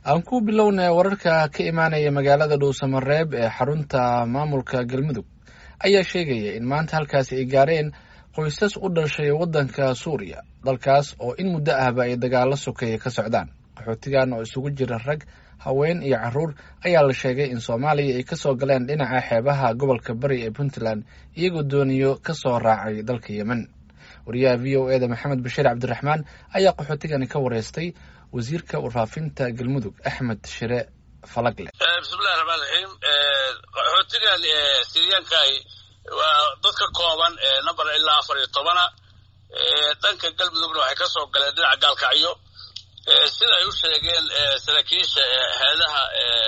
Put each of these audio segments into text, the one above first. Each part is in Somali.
aan ku bilownay wararka ka imaanaya magaalada dhuusamareeb ee xarunta maamulka galmudug ayaa sheegaya in maanta halkaasi ay gaareen qoysas u dhashay waddanka suuriya dalkaas oo in muddo ahba ay dagaalo sokeeya ka socdaan qaxootigan oo isugu jira rag haween iyo caruur ayaa la sheegay in soomaaliya ay kasoo galeen dhinaca xeebaha gobolka bari ee puntland iyagoo dooniyo kasoo raacay dalka yemen wariyaha v o eda maxamed bashiir cabdiraxmaan ayaa qaxootigani ka wareystay wasiirka warfaafinta galmudug axmed shire falagle bismillahi raxmaan raxiim qaxootigan siriyaankaay waa dad ka kooban number ilaa afar iyo tobana dhanka galmudugna waxay ka soo galeen dhinaca gaalkacyo sida ay u sheegeen saraakiisha heedaha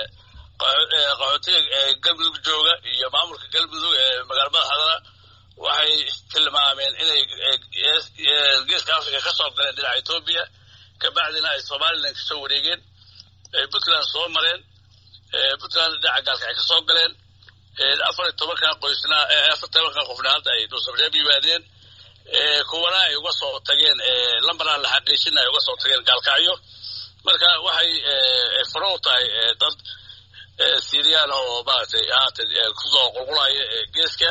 qaxootiga galmudug jooga iyo maamulka galmudug ee magaala madaxdana waxay tilmaameen inay geeska africa ka soo galeen dhinaca etoobiya kabacdina ay somalilan kasoo wareegeen puntland soo mareen puntland dhinaca gaalka ay ka soo galeen afar iyo tobankan qoysna afar tobankan qofna hadda ay dhuusamareeb yimaadeen kuwana ay uga soo tageen lambaraan la xaqiijina ay uga soo tageen gaalkacyo marka waxay faro u tahay dad siriyaan oo maaragtay haatan kusoo qulqulaya geeska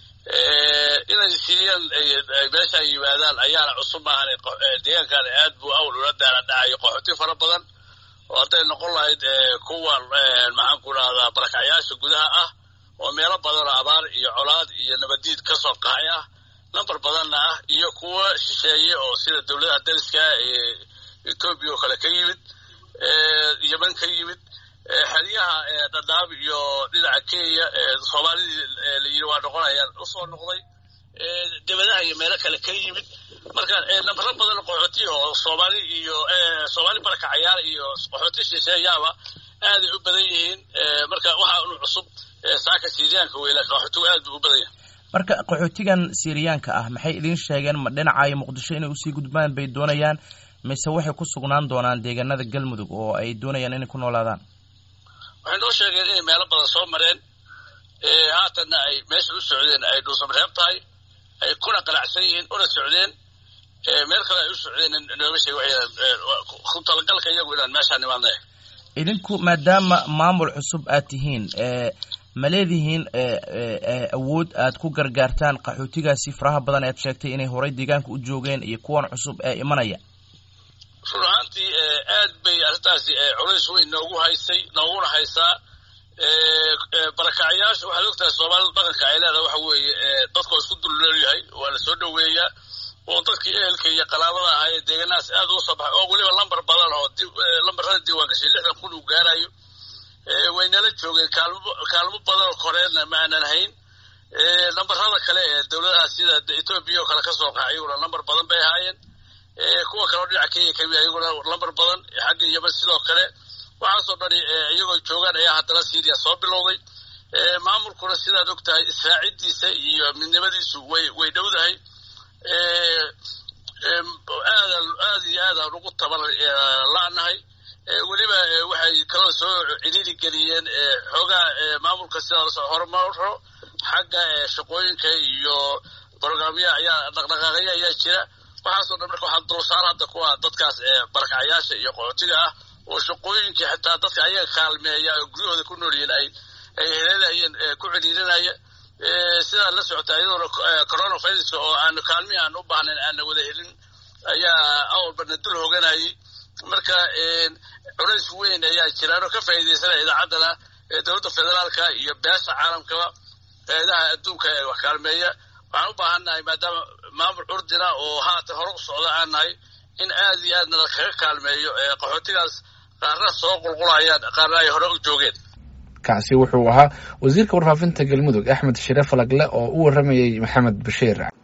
inay siriyaan meesha ay yimaadaan ayaana cusub maahan deegaankan aad buu awl ula daala dhacayo qaxooti fara badan oo hadday noqon lahayd kuwa maxaan ku rahdaa barakacyaasha gudaha ah oo meelo badan oo abaar iyo colaad iyo nabadiid kasoo qaxay ah number badanna ah iyo kuwa shisheeye oo sida dowladaha dariska ee etoobiya oo kale ka yimid yemen ka yimid xeryaha dhadhaab iyo dhinaca kenya soomaalidii layidhi waa noqonayaan usoo noqday debadaha iyo meelo kale ka yimid marka nambaro badan qaxooti oo soomaali iyo soomaali barakacayaal iyo qaxooti shisheeyaaba aaday u badan yihiin marka waxaa unu cusub saaka siriyaanka weyla qaxootigu aad buu u badan yahay marka qaxootigan siriyaanka ah maxay idiin sheegeen ma dhinacayo muqdisho inay usii gudbaan bay doonayaan mise waxay ku sugnaan doonaan deegaanada galmudug oo ay doonayaan inay ku noolaadaan waxay noo sheegeen inay meelo badan soo mareen haatanna ay meesha u socdeen ay dhuusamareeb tahay ay kuna qanacsan yihiin una socdeen meel kale ay u socdeen nooma sheeg ku talagalka iyagu inaan meeshaa nimaadna idinku maadaama maamul cusub aad tihiin ma leedihiin awood aad ku gargaartaan qaxootigaasi faraha badan ead sheegtay inay horay deegaanka u joogeen iyo kuwan cusub ee imanaya run ahaantii aad bay arrintaasi culays weyn noogu haysay nooguna haysaa barakacyaasha waxaad ogtahay soomaalida dhaqanka ay leedahay waxa weeye dadkoo isku dulleelyahay waa la soo dhoweeyaa oo dadkii ehelka iyo qalaabada ahaa ee deegaanahaas aad uga soo baxay oo weliba lambar badan oo lambarada diiwaan gashay lixdan kun uu gaarayo waynala joogeen kaalmo kaalmo badan oo koreedna ma aanan hayn lambarada kale ee dowladaha sida etoobiya oo kale kasoo qaxay iyaguna lambar badan bay ahaayeen kuwa kale oo dhinaca kenya kamid iyaguna lambar badan xagga yemen sidoo kale waxaasoo dhani iyagoo joogaan ayaa haddana syria soo bilowday maamulkuna sidaad og tahay israacidiisa iyo midnimadiisu way way dhowdahay aada aad iyo aadaan ugu tabar la-nahay weliba waxay kaloo soo ciriiri geliyeen xoogaa maamulka sidaas horumaro xagga shaqooyinka iyo brograamyaha ayaa dhaqdhaqaaqaya ayaa jira waxaasoo dhan marka waxaa dulsaar hadda kuwa dadkaas barakacayaasha iyo qaxootiga ah oo shaqooyinkii xitaa dadka ayaga kaalmeeya oo guryahooda ku noolyihiin ay ay helenayeen ku ciriirinaya sidaa la socota iyadoona coronavirus oo aanu kaalmihi aan u baahnayn aana wada helin ayaa awalbana dul hoganayay marka culays weyn ayaa jiraan oo ka faa'iidaysanaya idaacaddana dowladda federaalka iyo beesha caalamkaba eedaha adduunka ee wax kaalmeeya waxaan u baahannahay maadaama maamul curdina oo haatan hore u socda aan nahay in aad iyo aadna kaga kaalmeeyo qaxootigaas qaarna soo qulqulayaan qaarna ay hore u joogeen kaasi wuxuu ahaa wasiirka warfaafinta galmudug axmed shire falagle oo u waramayey maxamed bashiir